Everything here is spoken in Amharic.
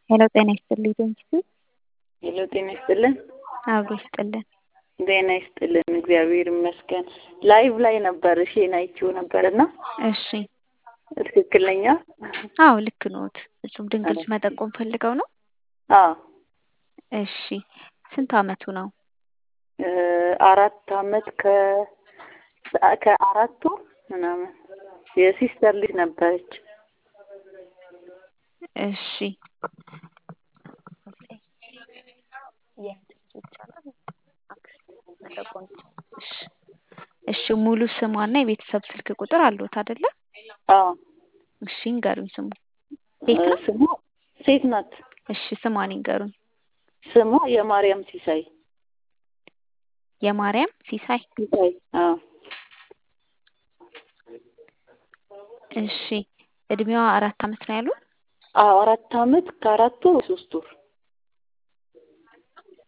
ሄሎ ጤና ይስጥልኝ ቴንኪዩ ሄሎ ጤና ይስጥልን። አብሮ ይስጥልን። ጤና ይስጥልን። እግዚአብሔር ይመስገን። ላይቭ ላይ ነበር እሺን አይቼው ነበር እና እሺ ትክክል ነኝ? አዎ ልክ ኖት። እጹብ ድንቅ ልጅ መጠቆም ፈልገው ነው? አዎ እሺ ስንት አመቱ ነው? እ አራት አመት ከ ከአራት ወር ምናምን የሲስተር ልጅ ነበረች። እሺ እሺ እሺ ሙሉ ስሟና የቤተሰብ ስልክ ቁጥር አለዎት አይደለ? አዎ እሺ ይንገሩኝ ስሙ። ሴት ነው? ስሟ ሴት ናት። እሺ ስሟን ይንገሩኝ። ስሟ የማርያም ሲሳይ የማርያም ሲሳይ። ሲሳይ አዎ እሺ እድሜዋ አራት አመት ነው ያሉን? አዎ አራት አመት ከአራት ወር ሶስት ወር